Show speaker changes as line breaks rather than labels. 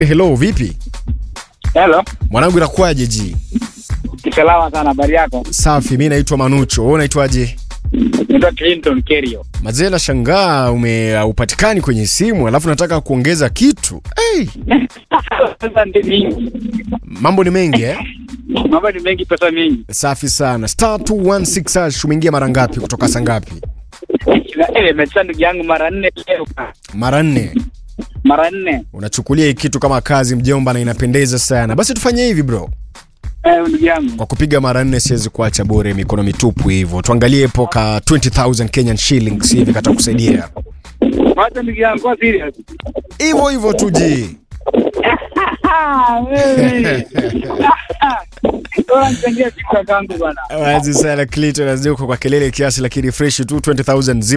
Hello, vipi
Hello.
mwanangu, inakuwaje ji?
Salama sana, habari yako?
Safi, mi naitwa Manucho, wewe unaitwaje?
Naitwa Clinton Kerio.
Mazee, nashangaa ume upatikani kwenye simu alafu nataka kuongeza kitu. Hey,
Pesa ndi mingi,
mambo ni mengi eh?
mambo ni mengi, pesa mingi.
Safi sana. Star 216 hash umeingia mara ngapi kutoka saa ngapi?
Na ile imecheza ndugu yangu mara nne leo,
Mara nne.
mara nne.
Unachukulia hii kitu kama kazi mjomba, na inapendeza sana. Basi tufanye hivi bro,
Eh, ndugu yangu,
kwa kupiga mara nne siwezi kuacha bure mikono mitupu hivyo. Tuangalie po ka 20000 Kenyan shillings hivi kata kusaidia
wacha ndugu yangu, kwa serious.
hivyo hivyo tu ji.
Ah, wewe. Bora nichangie kitu kangu bwana.
Wazi sana Clinton, nazidi uko kwa kelele kiasi, lakini fresh tu 20000 zipo